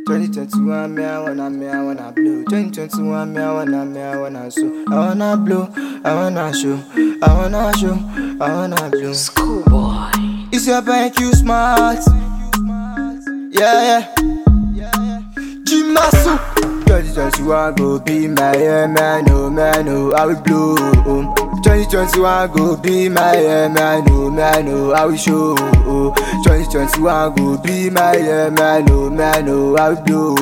2021, me, I wanna, me, I wanna blow. 2021, me, I wanna, me, I wanna show. I wanna blow, I wanna show. I wanna show, I wanna blow. Schoolboy. It's your bank, you smart. Yeah, yeah. Jimasu. 2021 go be my year, man, oh, man, oh, I will blow. 2021 go be my year, man, oh, man, oh, I will show. 2021 go be my year, man, oh, man, oh, I will blow.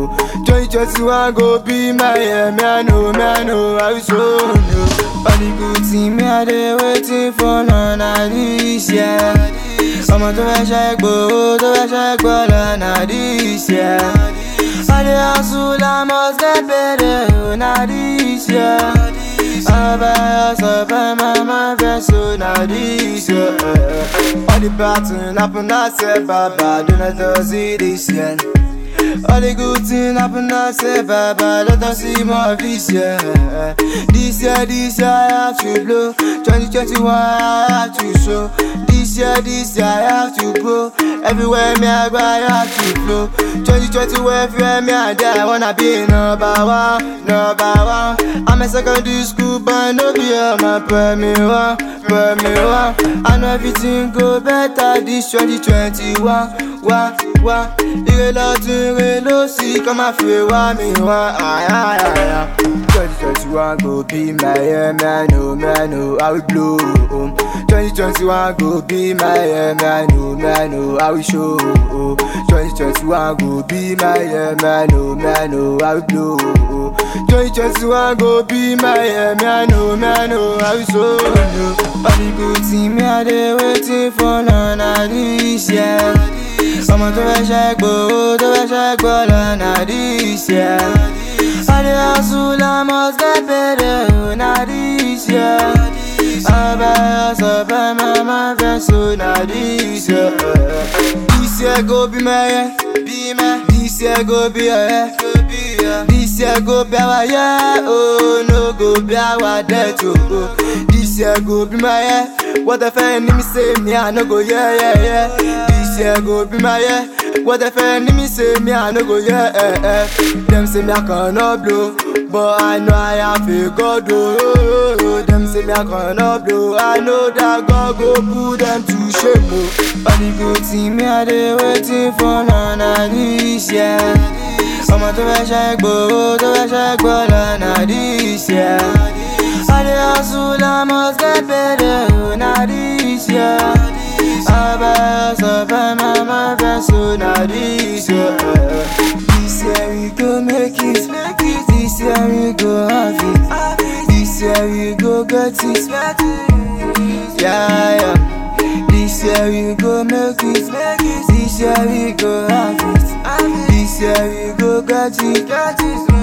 2021 go be my year, man, oh, man, oh, I will show. All the good thing me I dey waiting for none of this year. ọmọ tó fẹ́ ṣe gbòó tó fẹ́ ṣe gbọ́ lọ́nà this year. I dey hustle, I must get better oh, na this year. Ọba ọsọ fẹ́ máa máa fẹ́ so na this year. All the pattern happen last year, baba, do not just see this year. All the good things happen last year, baba, let us see more of this year. This year, this year, I have to blow. 2021, I have to show. This year, this year, I have to grow. Everywhere me I go, I have to flow. 2020, everywhere me I there, I wanna be number one, number one. I'm a secondary school, but no be on my primary one, primary one. I know everything go better this 2021. Wá, wá, ire lọ́tún, ire lósì, kọ́ máa fi wá mi wá. àyàyàyà. 2021 go be my year, man, oh, man, oh, I will blow. 2021 go be my year, man, oh, man, oh, I will show. 2021 go be my year, man, oh, man, oh, I will blow. 2021 go be my year, man, oh, man, oh, I will show. All the good thing me I dey waiting for none of this year. ọmọ tó fẹ́ ṣe gbòó tó fẹ́ ṣe gbọ́ lọ́nà this year. I dey hustle, I must get better oh, na this year. Ọba ọsọ fẹ́ máa máa fẹ́ so na this year. This year go be my year, be my. This year go be your year, go be your. This year go be our year, oh no go be our death oh. This year go be my year. What if enemy say me I no go yeah yeah yeah. This year go be my year. What if enemy say me I no go yeah eh eh. Them say me I cannot blow, but I know I have a God oh. oh. Them say me I cannot blow, I know that God go put them to shame oh. All the good thing me I dey waiting for none of this year. ọmọ tó fẹ́ ṣe gbòó tó fẹ́ ṣe gbọ́ lọ́nà this year. I dey hustle, I must get better oh, na this year. Ọba ọsọ fẹ́ máa máa fẹ́ so na this year. This year we go make it, this year we go have it, this year we go get it. Yeah, yeah. This year we go make it, this year we go have it, this year we go get it.